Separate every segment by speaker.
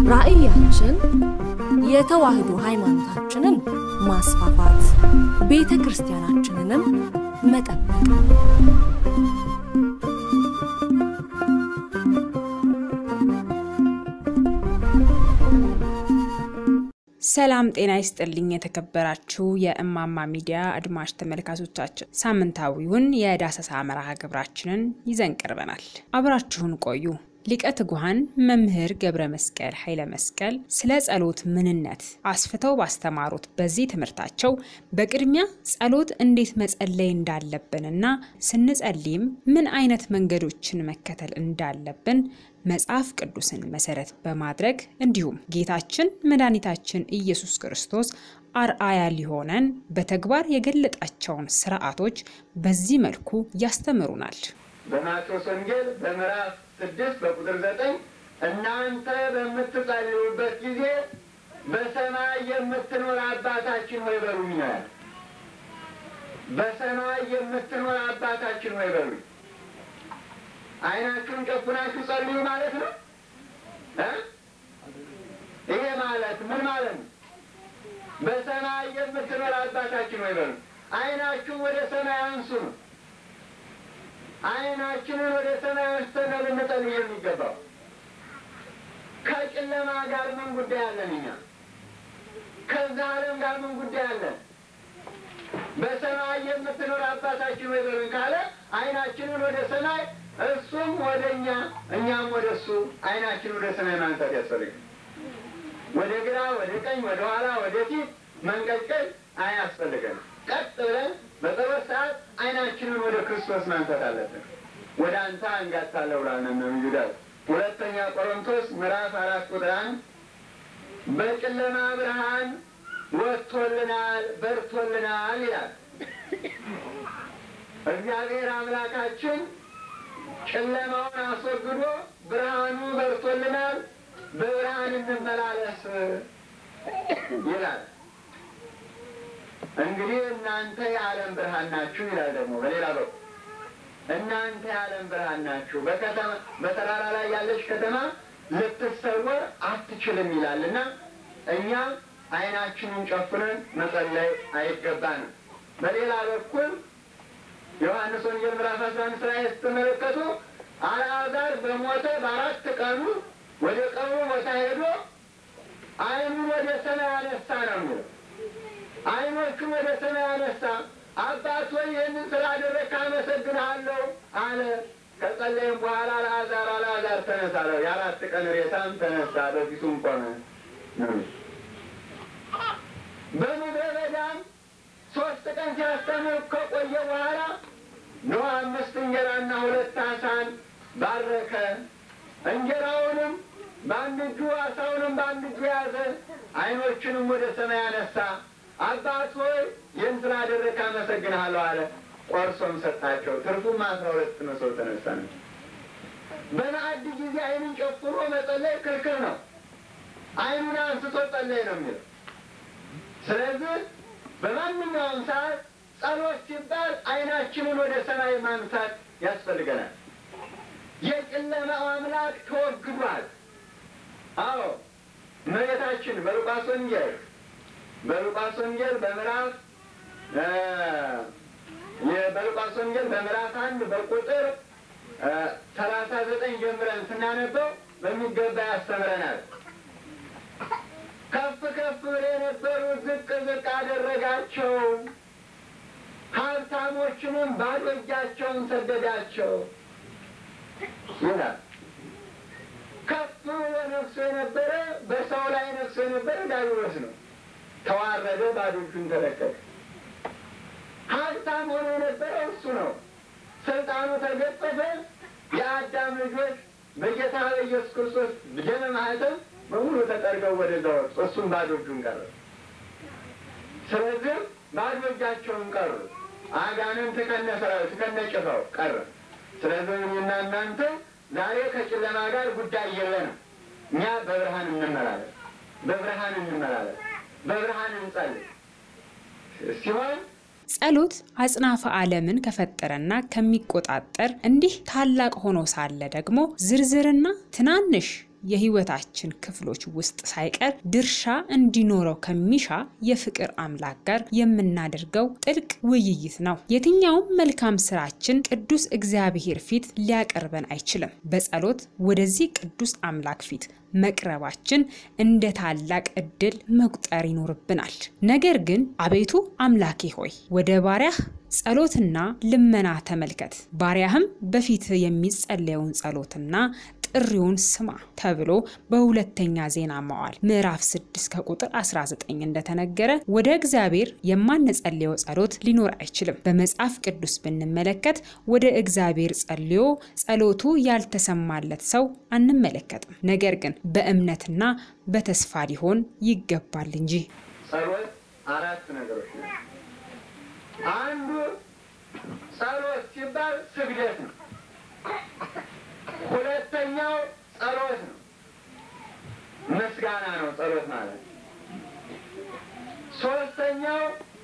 Speaker 1: ራዕያችን የተዋህዶ ሃይማኖታችንን ማስፋፋት፣ ቤተ ክርስቲያናችንንም መጠበቅ
Speaker 2: ሰላም ጤና ይስጥልኝ። የተከበራችሁ የእማማ ሚዲያ አድማጭ ተመልካቾቻችን ሳምንታዊውን የዳሰሳ መርሃ ግብራችንን ይዘን ቀርበናል። አብራችሁን ቆዩ። ሊቀ ትጉሃን መምህር ገብረ መስቀል ኃይለ መስቀል ስለ ጸሎት ምንነት አስፍተው ባስተማሩት በዚህ ትምህርታቸው በቅድሚያ ጸሎት እንዴት መጸለይ እንዳለብንና ስንጸልይም ምን አይነት መንገዶችን መከተል እንዳለብን መጽሐፍ ቅዱስን መሰረት በማድረግ እንዲሁም ጌታችን መድኃኒታችን ኢየሱስ ክርስቶስ አርአያ ሊሆነን በተግባር የገለጣቸውን ስርዓቶች በዚህ መልኩ ያስተምሩናል።
Speaker 3: በማቴዎስ ወንጌል በምዕራፍ ስድስት በቁጥር ዘጠኝ እናንተ በምትጸልዩበት ጊዜ በሰማይ የምትኖር አባታችን ሆይ በሉኝ ይላል። በሰማይ የምትኖር አባታችን ሆይ በሉኝ። ዓይናችሁን ጨፍናችሁ ጸልዩ ማለት ነው እ ይሄ ማለት ምን ማለት ነው? በሰማይ የምትኖር አባታችን ሆይ በሉኝ። ዓይናችሁን ወደ ሰማይ አንሱ ነው። ዓይናችንን ወደ ሰማይ አንስተን ልንጸልይ የሚገባው። ከጨለማ ጋር ምን ጉዳይ አለን? እኛ ከዛ ዓለም ጋር ምን ጉዳይ አለን? በሰማይ የምትኖር አባታችን ወይ በሉኝ ካለ ዓይናችንን ወደ ሰማይ እሱም ወደ እኛ እኛም ወደ እሱ ዓይናችንን ወደ ሰማይ ማንሳት ያስፈልጋል። ወደ ግራ፣ ወደ ቀኝ፣ ወደ ኋላ፣ ወደ ፊት መንቀልቀል አያስፈልገንም። ቀጥ ብለን በጸሎት ሰዓት ዓይናችንን ወደ ክርስቶስ ማንሳት አለብን። ወደ አንተ አንጋታለሁ ብሏል ነቢዩ ዳዊት። ሁለተኛ ቆሮንቶስ ምዕራፍ አራት ቁጥር አንድ በጨለማ ብርሃን ወጥቶልናል በርቶልናል ይላል። እግዚአብሔር አምላካችን ጨለማውን አስወግዶ ብርሃኑ በርቶልናል፣ በብርሃን እንመላለስ ይላል። እንግዲህ እናንተ የዓለም ብርሃን ናችሁ ይላል። ደግሞ በሌላ በኩል እናንተ የዓለም ብርሃን ናችሁ፣ በከተማ በተራራ ላይ ያለች ከተማ ልትሰወር አትችልም ይላል እና እኛ ዓይናችንን ጨፍነን መጸለይ አይገባንም። በሌላ በኩል ዮሐንስ ወንጌል ምዕራፍ አስራ አምስት ላይ ስትመለከቱ አልዓዛር በሞተ በአራት ቀኑ ወደ ቀብሩ ቦታ ሄዶ ዓይኑን ወደ ሰማይ አነሳ ነው የሚለው ዓይኖቹን ወደ ሰማይ አነሳ። አባት ሆይ ይህንን ስላደረግህ አመሰግንሃለሁ አለ። ከጸለይም በኋላ አልዓዛር አልዓዛር ተነሳ አለው። የአራት ቀን ሬሳም ተነሳ፣ በፊቱም ቆመ። በምድረ በዳም ሶስት ቀን ሲያስተምር ከቆየ በኋላ ኖህ አምስት እንጀራና ሁለት አሳን ባረከ። እንጀራውንም በአንድ እጁ አሳውንም በአንድ እጁ ያዘ። ዓይኖቹንም ወደ ሰማይ አነሳ። አባት ሆይ ይህን ስላደረግህ አመሰግንሃለሁ አለ። ቆርሶም ሰጣቸው። ትርፉም አስራ ሁለት መሶብ ተነሳ ነው። በማዕድ ጊዜ ዓይንን ጨፍኖ መጸለይ ክልክል ነው። ዓይኑን አንስቶ ጸለይ ነው የሚለው። ስለዚህ በማንኛውም ሰዓት ጸሎት ሲባል ዓይናችንን ወደ ሰማይ ማንሳት ያስፈልገናል። የጨለማው አምላክ ተወግዷል። አዎ እመቤታችን በሉቃስ ወንጌል በሉቃስ ወንጌል በምዕራፍ በሉቃስ ወንጌል በምዕራፍ አንድ በቁጥር ሰላሳ ዘጠኝ ጀምረን ስናነበው በሚገባ ያስተምረናል። ከፍ ከፍ ብለው የነበሩ ዝቅ ዝቅ አደረጋቸው፣ ሀብታሞችንም ባዶ እጃቸውን ሰደዳቸው ይላል። ከፍ ብሎ ነግሶ የነበረ በሰው ላይ ነግሶ የነበረ ዲያብሎስ ነው። ተዋረደ፣ ባዶ እጁን ተለቀቀ። ሀብታም ሆኖ የነበረው እሱ ነው። ስልጣኑ ተገፈፈ። የአዳም ልጆች በጌታ በኢየሱስ ክርስቶስ ደመ ማኅተም በሙሉ ተጠርገው ወደዛ ወጡ። እሱም ባዶ እጁን ቀረ። ስለዚህ ባዶ እጃቸውን ቀሩ። አጋንንት ከነ ሰራዊት ከነ ጭፍራው ቀረ። ስለዚህ እኔና እናንተ ዛሬ ከጨለማ ጋር ጉዳይ የለንም። እኛ በብርሃን እንመላለስ፣ በብርሃን እንመላለስ፣ በብርሃን እንጸልይ ሲሆን
Speaker 2: ጸሎት አጽናፈ ዓለምን ከፈጠረና ከሚቆጣጠር እንዲህ ታላቅ ሆኖ ሳለ ደግሞ ዝርዝርና ትናንሽ የህይወታችን ክፍሎች ውስጥ ሳይቀር ድርሻ እንዲኖረው ከሚሻ የፍቅር አምላክ ጋር የምናደርገው ጥልቅ ውይይት ነው። የትኛውም መልካም ስራችን ቅዱስ እግዚአብሔር ፊት ሊያቀርበን አይችልም። በጸሎት ወደዚህ ቅዱስ አምላክ ፊት መቅረባችን እንደ ታላቅ እድል መቁጠር ይኖርብናል። ነገር ግን አቤቱ አምላኬ ሆይ ወደ ባሪያህ ጸሎትና ልመና ተመልከት፣ ባሪያህም በፊት የሚጸለየውን ጸሎትና ጥሪውን ስማ ተብሎ በሁለተኛ ዜና መዋዕል ምዕራፍ 6 ከቁጥር 19 እንደተነገረ ወደ እግዚአብሔር የማንጸልየው ጸሎት ሊኖር አይችልም። በመጽሐፍ ቅዱስ ብንመለከት ወደ እግዚአብሔር ጸልዮ ጸሎቱ ያልተሰማለት ሰው አንመለከትም። ነገር ግን በእምነትና በተስፋ ሊሆን ይገባል እንጂ።
Speaker 3: ጸሎት አራት ነገሮች ነው። አንዱ ጸሎት ሲባል ስግደት ነው። ሁለተኛው ጸሎት ነው፣ ምስጋና ነው ጸሎት ማለት። ሶስተኛው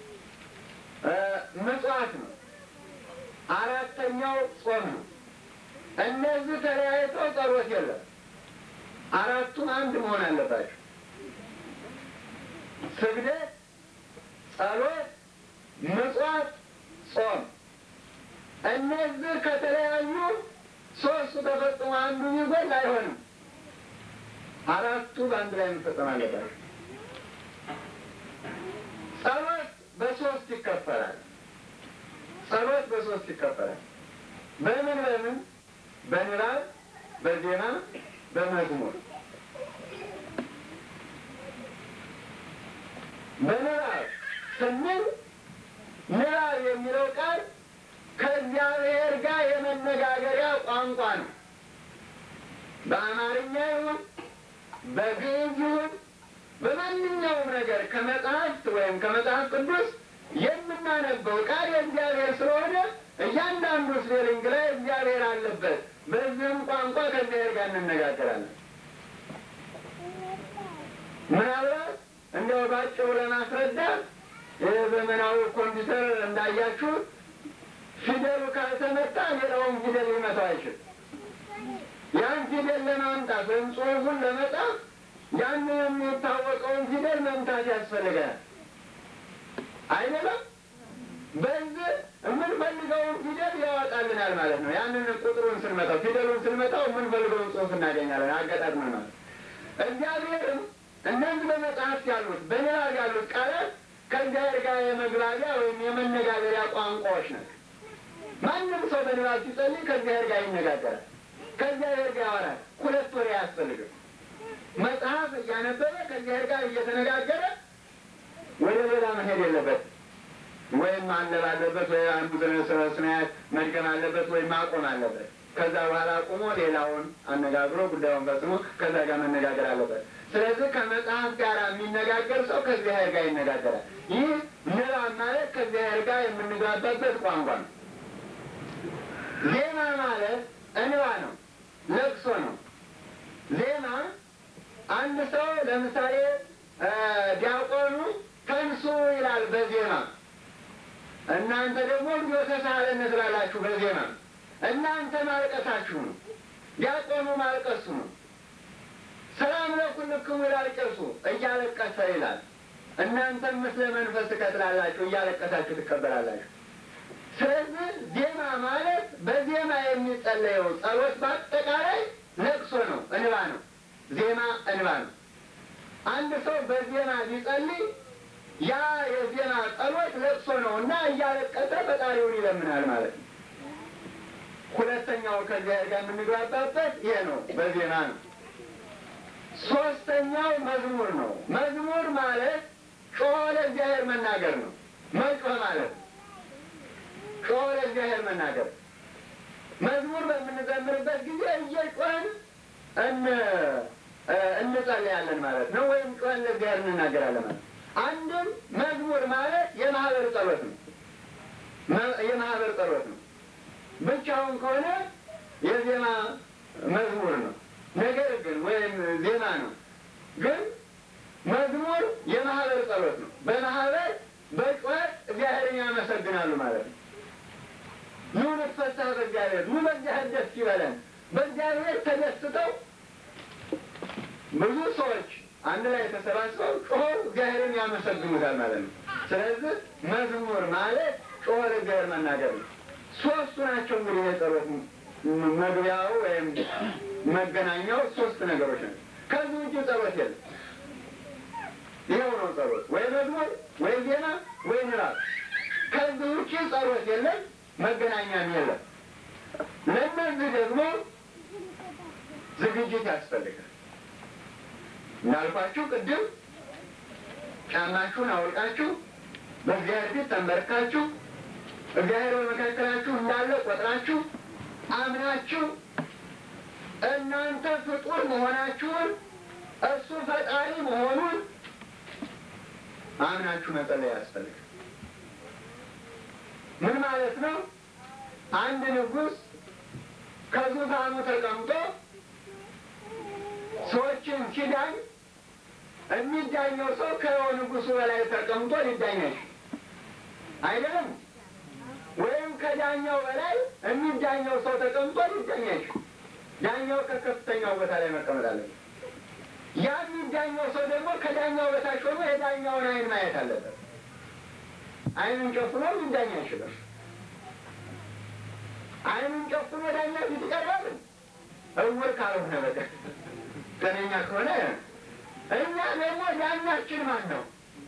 Speaker 3: ምጽዋት ነው። አራተኛው ጾም ነው። እነዚህ ተለያይተው ጸሎት የለም። አራቱም አንድ መሆን አለባቸው። ስግደት፣ ጸሎት፣ ምጽዋት፣ ጾም እነዚህ ከተለያዩ ሶስቱ ተፈጽሞ አንዱ ቢጎል አይሆንም። አራቱ በአንድ ላይ መፈጸም አለባቸው። ጸሎት በሶስት ይከፈላል። ጸሎት በሶስት ይከፈላል። በምን በምን? በንባብ፣ በዜማ፣ በመዝሙር። በንባብ ስንል ንባብ የሚለው ቃል ከእግዚአብሔር ጋር የመነጋገሪያ ቋንቋ ነው። በአማርኛ ይሁን በግዕዝ ይሁን በማንኛውም ነገር ከመጽሐፍት ወይም ከመጽሐፍ ቅዱስ የምናነበው ቃል የእግዚአብሔር ስለሆነ እያንዳንዱ ስፔሊንግ ላይ እግዚአብሔር አለበት። በዚህም ቋንቋ ከእግዚአብሔር ጋር እንነጋገራለን። ምናልባት እንዲያው ባጭሩ ለማስረዳት የዘመናዊ ኮምፒውተር እንዳያችሁት ፊደሉ ካልተመታ ሌላውን ፊደል ሊመታው አይችልም። ያን ፊደል ለማምጣት ወይም ጽሑፉን ለመጻፍ ያን የሚታወቀውን ፊደል መምታት ያስፈልጋል። አይደለም? በዚህ የምንፈልገውን ፊደል ያወጣልናል ማለት ነው። ያንን ቁጥሩን ስንመታው፣ ፊደሉን ስንመታው የምንፈልገውን ጽሑፍ እናገኛለን። አገጣጥመን ማለት እግዚአብሔርም እነዚህ በመጽሐፍት ያሉት በንባብ ያሉት ቃላት ከእግዚአብሔር ጋር የመግባቢያ ወይም የመነጋገሪያ ቋንቋዎች ናቸው። ማንም ሰው በንባብ ሲጸልይ ከእግዚአብሔር ጋር ይነጋገራል፣ ከእግዚአብሔር ጋር ያወራል። ሁለት ወሬ አያስፈልግም። መጽሐፍ እያነበበ ከእግዚአብሔር ጋር እየተነጋገረ ወደ ሌላ መሄድ የለበትም። ወይም ማለብ አለበት፣ ወይ አንዱ ስናያት መድገም አለበት፣ ወይም ማቆም አለበት። ከዛ በኋላ አቁሞ ሌላውን አነጋግሮ ጉዳዩን ፈጽሞ ከዛ ጋር መነጋገር አለበት። ስለዚህ ከመጽሐፍ ጋር የሚነጋገር ሰው ከእግዚአብሔር ጋር ይነጋገራል። ይህ ንባብ ማለት ከእግዚአብሔር ጋር የምንግባባበት ቋንቋ ነው። ዜማ ማለት እንባ ነው፣ ለቅሶ ነው። ዜማ አንድ ሰው ለምሳሌ ዲያቆኑ ተንሱ ይላል በዜማ እናንተ ደግሞ ልጆተ ሳህለነ ትላላችሁ በዜማ እናንተ ማልቀሳችሁ ነው። ዲያቆኑ ማልቀሱ ነው። ሰላም ለኩልክሙ ይላል ቄሱ እያለቀሰ ይላል። እናንተም ምስለ መንፈስ ትላላችሁ እያለቀሳችሁ ትቀበላላችሁ። ስለዚህ ዜማ ማለት በዜማ የሚጸለየው ጸሎት በአጠቃላይ ለቅሶ ነው፣ እንባ ነው። ዜማ እንባ ነው። አንድ ሰው በዜማ ቢጸልይ ያ የዜማ ጸሎት ለቅሶ ነው እና እያለቀሰ ፈጣሪውን ይለምናል ማለት ነው። ሁለተኛው ከእግዚአብሔር ጋር የምንግባባበት ይሄ ነው፣ በዜማ ነው። ሶስተኛው መዝሙር ነው። መዝሙር ማለት ጮኸ ለእግዚአብሔር መናገር ነው። መጮህ ማለት ነው። ጮኸ ለእግዚአብሔር መናገር። መዝሙር በምንዘምርበት ጊዜ እየጮህን እንጸልያለን ማለት ነው። ወይም ጮኸን ለእግዚአብሔር እንናገራለን ማለት ነው። አንድም መዝሙር ማለት የማህበር ጸሎት ነው። የማህበር ጸሎት ነው። ብቻውን ከሆነ የዜማ መዝሙር ነው። ነገር ግን ወይም ዜማ ነው። ግን መዝሙር የማህበር ጸሎት ነው። በማህበር በጩኸት እግዚአብሔርን ያመሰግናሉ ማለት ነው። ኑ ንትፈሳህ በእግዚአብሔር፣ ኑ በእግዚአብሔር ደስ ይበለን። በእግዚአብሔር ተደስተው ብዙ ሰዎች አንድ ላይ ተሰባስበው ጮሆ እግዚአብሔርን ያመሰግኑታል ማለት ነው። ስለዚህ መዝሙር ማለት ጮሆ ለእግዚአብሔር መናገር ነው። ሶስቱ ናቸው እንግዲህ የጸሎት መግቢያው ወይም መገናኛው ሶስት ነገሮች ናቸው። ከዚህ ውጭ ጸሎት የለም። ይኸው ነው ጸሎት፣ ወይ መዝሙር፣ ወይ ዜና፣ ወይ ንባብ። ከዚህ ውጭ ጸሎት የለም፣ መገናኛም የለም። ለእነዚህ ደግሞ ዝግጅት ያስፈልጋል። እንዳልኳችሁ ቅድም ጫማችሁን አውልቃችሁ በእግዚአብሔር ፊት ተንበርካችሁ እግዚአብሔር በመካከላችሁ እንዳለ ቆጥራችሁ አምናችሁ እናንተ ፍጡር መሆናችሁን እሱ ፈጣሪ መሆኑን አምናችሁ መጸለይ ያስፈልጋል። ምን ማለት ነው? አንድ ንጉሥ ከዙፋኑ ተቀምጦ ሰዎችን ሲዳኝ የሚዳኘው ሰው ከንጉሱ በላይ ተቀምጦ ሊዳኝ አይደለም። ወይም ከዳኛው በላይ የሚዳኘው ሰው ተቀምጦ ሊዳኝ አይችልም። ዳኛው ከከፍተኛው ቦታ ላይ መቀመጥ አለበት። ያ የሚዳኘው ሰው ደግሞ ከዳኛው በታች ሆኖ የዳኛውን ዓይን ማየት አለበት። ዓይኑን ጨፍኖ ሊዳኝ አይችልም። ዓይኑን ጨፍኖ ዳኛ ፊት ይቀርባል። እውር ካልሆነ በቀር ጤነኛ ከሆነ እኛ ደግሞ ዳኛችን ማን ነው?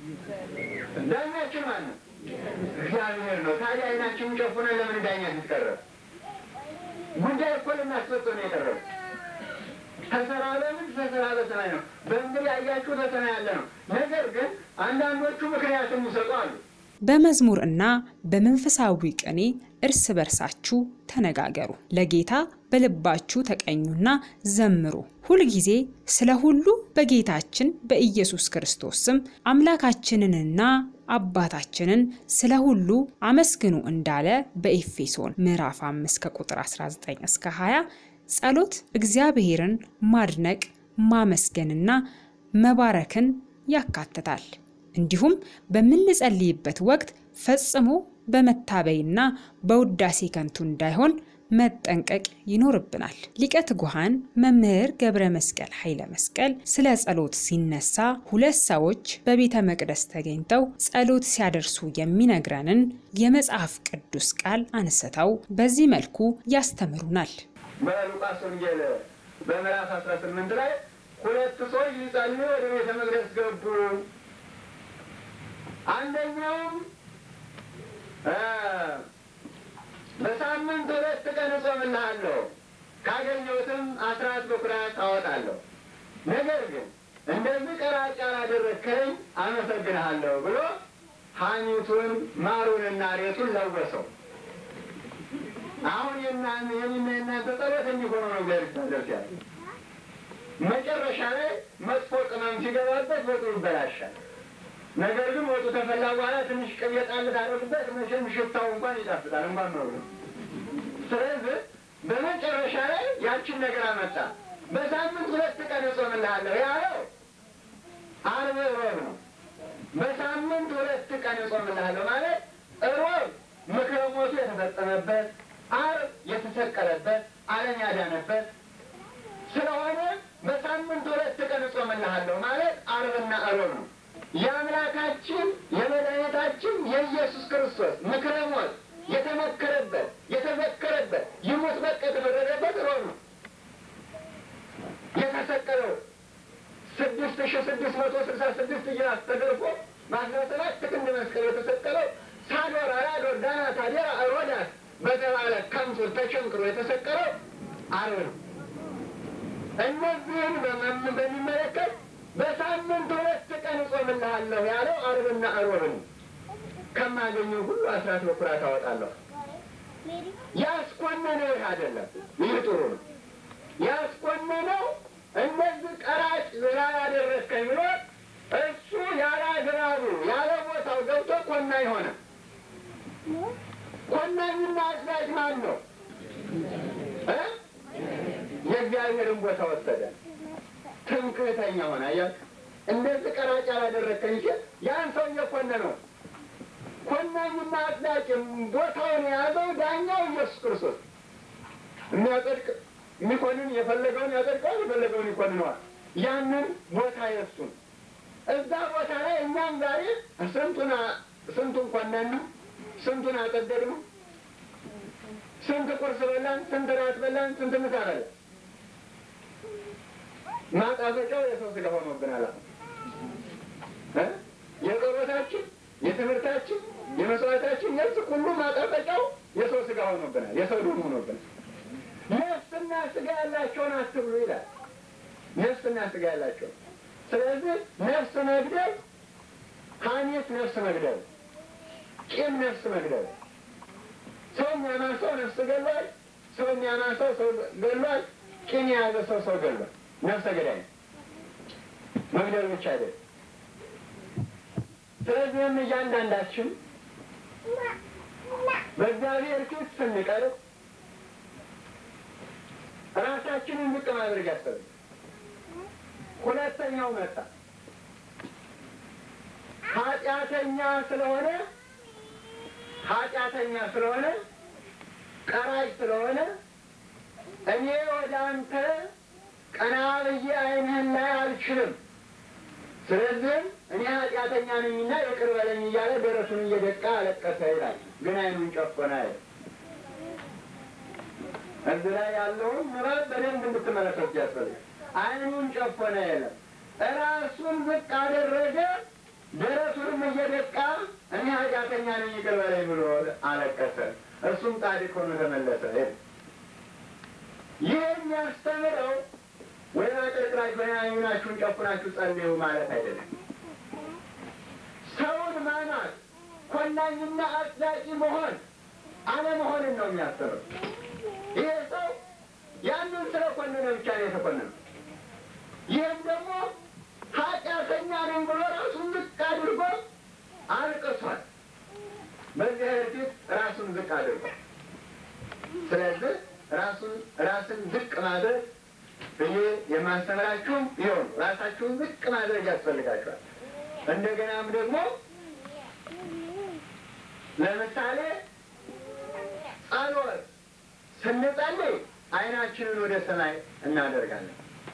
Speaker 3: ዳኛችን ማን ነው? እግዚአብሔር ነው። ታዲያ ዓይናችንን ጨፍነን ለምን ዳኛ ፊት ቀረብ? ጉዳይ እኮ ልናስፈጽም ነው የቀረበ። ተሰራ በምን ተሰራ በሰማይ ነው። በምድር ያያችሁ በሰማይ ያለ ነው። ነገር ግን አንዳንዶቹ ምክንያት የሚሰጡ አሉ።
Speaker 2: በመዝሙር እና በመንፈሳዊ ቅኔ እርስ በርሳችሁ ተነጋገሩ፣ ለጌታ በልባችሁ ተቀኙና ዘምሩ። ሁልጊዜ ስለ ሁሉ በጌታችን በኢየሱስ ክርስቶስ ስም አምላካችንንና አባታችንን ስለ ሁሉ አመስግኑ እንዳለ በኤፌሶን ምዕራፍ 5 ከቁጥር 19 እስከ 20 ጸሎት እግዚአብሔርን ማድነቅ ማመስገንና መባረክን ያካትታል። እንዲሁም በምንጸልይበት ወቅት ፈጽሞ በመታበይና በውዳሴ ከንቱ እንዳይሆን መጠንቀቅ ይኖርብናል። ሊቀ ትጉሃን መምህር ገብረ መስቀል ኃይለ መስቀል ስለ ጸሎት ሲነሳ ሁለት ሰዎች በቤተ መቅደስ ተገኝተው ጸሎት ሲያደርሱ የሚነግረንን የመጽሐፍ ቅዱስ ቃል አንስተው በዚህ መልኩ ያስተምሩናል።
Speaker 3: በሉቃስ ወንጌል በምዕራፍ አስራ ስምንት ላይ ሁለት ሰዎች ሊጸልዩ ወደ ቤተ መቅደስ ገቡ። አንደኛውም በሳምንት ሁለት ቀን እጾምልሃለሁ ካገኘሁትም አስራት በኩራት አወጣለሁ፣ ነገር ግን እንደዚህ ቀራጭ ያላደረግከኝ አመሰግንሃለሁ ብሎ ሐኒቱን ማሩንና ሬቱን ለወሰው። አሁን የናን የኔና የናንተ ጸሎት እንዲሆነ ነው እግዚአብሔር ይታደርስ ያለ መጨረሻ ላይ መጥፎ ቅመም ሲገባበት ወጡ ይበላሻል። ነገር ግን ወጡ ተፈላ በኋላ ትንሽ ቅቤ ጣል ታደርጉበት፣ መቼም ሽታው እንኳን ይጣፍጣል እንኳን ነው። ስለዚህ በመጨረሻ ላይ ያችን ነገር አመጣ። በሳምንት ሁለት ቀን እጾምልሃለሁ ያለው ዓርብ ሮብ ነው። በሳምንት ሁለት ቀን እጾምልሃለሁ ማለት ሮብ ምክረ ሞቱ የተፈጸመበት፣ ዓርብ የተሰቀለበት፣ ዓለም ያዳነበት ስለሆነ በሳምንት ሁለት ቀን እጾምልሃለሁ ማለት ዓርብና ሮብ ነው። የአምላካችን የመድኃኒታችን የኢየሱስ ክርስቶስ ምክረ ሞት የተመከረበት የተዘከረበት ይሙት በቃ የተፈረደበት ሮብ ነው። የተሰቀለው ስድስት ሺ ስድስት መቶ ስልሳ ስድስት ጅራት ተገርፎ በአስራ ሰባት ክንድ መስቀል የተሰቀለው ሳዶር፣ አራዶር፣ ዳናት፣ አዴራ፣ ሮዳስ በተባለ ከምሱር ተቸንክሮ የተሰቀለው ዓርብ ነው። እነዚህን በሚመለከት በሳምንት ሁለት ቀን እጾምልሃለሁ ያለው ዓርብና ሮብ ነው። ከማገኘው ሁሉ አስራት በኩራት አወጣለሁ። ያስኮነነው ይህ አይደለም። ይህ ጥሩ ነው። ያስኮነነው እነዚህ ቀራጭ ስላላደረስከኝ ብሎ እሱ ያለ አግባቡ ያለ ቦታው ገብቶ ኮናኝ ሆነ። ኮናኝና አስራጅ ማን ነው? የእግዚአብሔርን ቦታ ወሰደ። ትምክህተኛ ሆነ። አያችሁ፣ እንደዚህ ቀራጭ ያላደረግከኝ ሲል ያን ሰው እየኮነነው ኮናኙና አጽዳቂም ቦታውን የያዘው ዳኛው ኢየሱስ ክርስቶስ የሚያጸድቅ የሚኮንን የፈለገውን ያጸድቀዋል፣ የፈለገውን ይኮንነዋል። ያንን ቦታ የሱን እዛ ቦታ ላይ እኛም ዛሬ ስንቱን ስንቱን ኮነን ነው፣ ስንቱን አጸደድ ነው፣ ስንት ቁርስ በላን፣ ስንት ራት በላን፣ ስንት ምሳ በላን። ማጣፈጫው የሰው ስጋ ሆኖብናል። አሁን የጸሎታችን፣ የትምህርታችን፣ የመስዋዕታችን የዚህ ሁሉ ማጣፈጫው የሰው ስጋ ሆኖብናል፣ የሰው ደም ሆኖብናል። ነፍስና ስጋ ያላቸውን አትብሉ ይላል። ነፍስና ስጋ ያላቸው ስለዚህ ነፍስ መግደል ሐሜት ነፍስ መግደል፣ ቂም ነፍስ መግደል። ሰው የሚያማሰው ነፍስ ገሏል። ሰው የሚያማሰው ሰው ገሏል። ቂም የያዘ ሰው ሰው ገሏል። ነፍሰ ገዳይ መግደል ብቻ አይደል። ስለዚህም እያንዳንዳችን በእግዚአብሔር ፊት ስንቀርብ ራሳችንን ዝቅ ማድረግ ያስፈልጋል። ሁለተኛው መጣ። ኃጢአተኛ ስለሆነ ኃጢአተኛ ስለሆነ ቀራጭ ስለሆነ እኔ ወደ አንተ ቀና ብዬ ዓይንህን ላይ አልችልም። ስለዚህም እኔ ኃጢአተኛ ነኝና ይቅር በለኝ እያለ ደረቱን እየደቃ አለቀሰ ይላል። ግን ዓይኑን ጨፈነ አይል። እዚህ ላይ ያለውን ምዕራፍ በደንብ እንድትመለከቱ ያስፈልጋል። ዓይኑን ጨፈነ የለም፣ እራሱን ዝቅ አደረገ። ደረቱንም እየደቃ እኔ ኃጢአተኛ ነኝ ይቅር በለኝ ብሎ አለቀሰ። እሱም ጻድቅ ሆኖ ተመለሰ። ይህ የሚያስተምረው ወይም አቀርቅራችሁ ወይ ዓይናችሁን ጨፍናችሁ ጸልዩ ማለት አይደለም። ሰውን ማናት ኮናኝና አጽዳቂ መሆን አለመሆንን ነው የሚያስተምረው። ይሄ ሰው ያንን ስለ ኮነነ ብቻ ነው የተኮነነው። ይህም ደግሞ ኃጢአተኛ ነኝ ብሎ ራሱን ዝቅ አድርጎ አልቅሷል። በእግዚአብሔር ፊት ራሱን ዝቅ አድርጓል። ስለዚህ ራሱን ራስን ዝቅ ማድረግ ብዬ የማስተምራችሁም ይሆኑ ራሳችሁን ዝቅ ማድረግ ያስፈልጋችኋል። እንደገናም ደግሞ ለምሳሌ ጸሎት ስንጸልይ ዓይናችንን ወደ ሰማይ እናደርጋለን።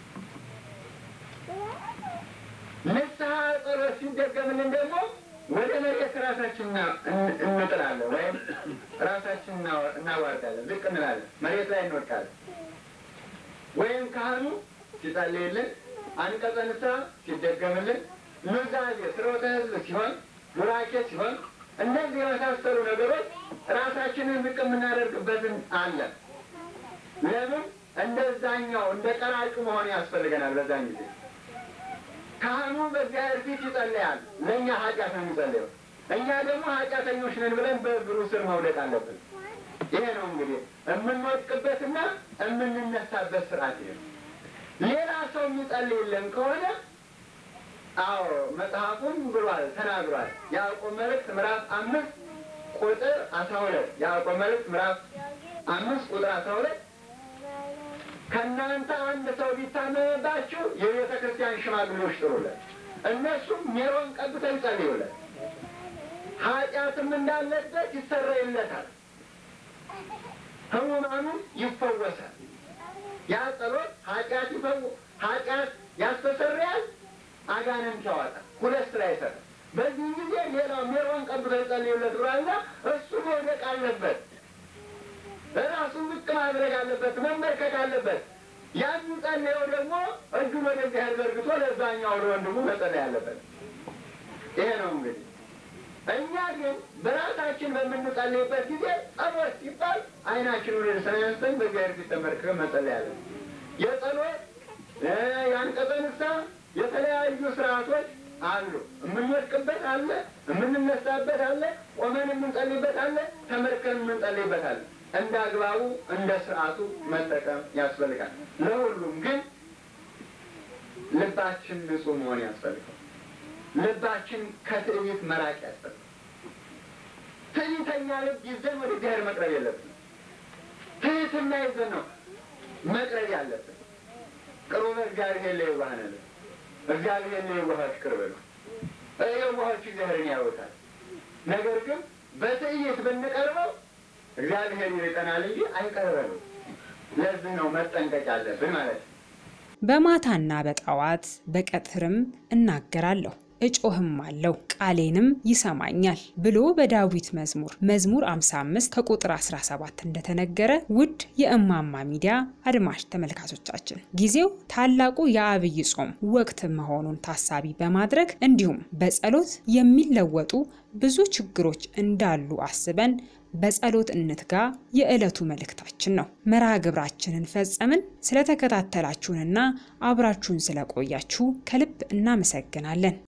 Speaker 3: ንስሐ ጸሎት ሲደገምልን ደግሞ ወደ መሬት ራሳችን እንጥላለን፣ ወይም ራሳችን እናዋርዳለን፣ ዝቅ እንላለን፣ መሬት ላይ እንወድቃለን። ወይም ካህኑ ሲጸልይልን፣ አንቀጸ ንስሐ ሲደገምልን፣ ኑዛዜ ስርወተ ሕዝብ ሲሆን፣ ቡራኬ ሲሆን፣ እነዚህ የመሳሰሉ ነገሮች ራሳችንን ዝቅ የምናደርግበትን አለ። ለምን እንደዛኛው እንደ ቀራጩ መሆን ያስፈልገናል። በዛን ጊዜ ካህኑ በእግዚአብሔር ፊት ይጸልያል። ለእኛ ኃጢአት ነው የሚጸልየው። እኛ ደግሞ ኃጢአተኞች ነን ብለን በእግሩ ስር መውደቅ አለብን። ይሄ ነው እንግዲህ የምንወድቅበትና የምንነሳበት ስርዓት ይሄ ነው። ሌላ ሰው የሚጸልይልን ከሆነ አዎ መጽሐፉን ብሏል ተናግሯል። ያዕቆብ መልእክት ምዕራፍ አምስት ቁጥር አስራ ሁለት ያዕቆብ መልእክት ምዕራፍ አምስት ቁጥር አስራ ሁለት ከእናንተ አንድ ሰው ቢታመምባችሁ የቤተ ክርስቲያን ሽማግሌዎች ጥሩለት፣ እነሱም ሜሮን ቀብተው ይጸልዩለት፣ ኃጢአትም እንዳለበት ይሰረይለታል፣ ሕሙማኑም ይፈወሳል። ያ ጸሎት ኃጢአት ይፈው ኃጢአት ያስተሰርያል፣ አጋንንት ያወጣል። ሁለት ስራ ይሰራል። በዚህ ጊዜ ሌላው ሜሮን ቀብተው ይጸልዩለት ብሏልና እሱ መውደቅ አለበት። ራሱን ዝቅ ማድረግ አለበት፣ መንበርከክ አለበት። ያን ጸለየው ደግሞ እጁን ወደ እግዚአብሔር ዘርግቶ ለዛኛው ለወንድሙ መጸለይ አለበት። ይሄ ነው እንግዲህ። እኛ ግን በራሳችን በምንጸልይበት ጊዜ ጸሎት ሲባል ዓይናችን ወደ ሰማይ አንስተን በእግዚአብሔር ፊት ተንበርክከን መጸለይ አለን። የጸሎት የአንቀጸ ንስሐ የተለያዩ ስርዓቶች አሉ። የምንወድቅበት አለ፣ የምንነሳበት አለ፣ ቆመን የምንጸልይበት አለ፣ ተመርከን የምንጸልይበት አለ። እንደ አግባቡ እንደ ስርዓቱ መጠቀም ያስፈልጋል። ለሁሉም ግን ልባችን ንጹሕ መሆን ያስፈልጋል። ልባችን ከትዕቢት መራቅ ያስፈልጋል። ትዕቢተኛ ልብ ይዘን ወደ እግዚአብሔር መቅረብ የለብንም። ትህትና ይዘን ነው መቅረብ ያለብን። ቅሩበ እግዚአብሔር ለየዋሃን ልብ እግዚአብሔር ለየዋሆች ቅርብ ነው። የዋሆች እግዚአብሔርን ያዩታል። ነገር ግን በትዕይት ብንቀርበው እግዚአብሔር ይርቀናል እንጂ አይቀርበንም። ለዚህ ነው መጠንቀቅ ያለብን ማለት ነው።
Speaker 2: በማታና በጠዋት በቀትርም እናገራለሁ እጮህም አለው ቃሌንም ይሰማኛል ብሎ በዳዊት መዝሙር መዝሙር 55 ከቁጥር 17 እንደተነገረ ውድ የእማማ ሚዲያ አድማጭ ተመልካቾቻችን ጊዜው ታላቁ የአብይ ጾም ወቅት መሆኑን ታሳቢ በማድረግ እንዲሁም በጸሎት የሚለወጡ ብዙ ችግሮች እንዳሉ አስበን በጸሎት እንትጋ የዕለቱ መልእክታችን ነው። መርሃ ግብራችንን ፈጸምን። ስለተከታተላችሁንና አብራችሁን ስለቆያችሁ ከልብ እናመሰግናለን።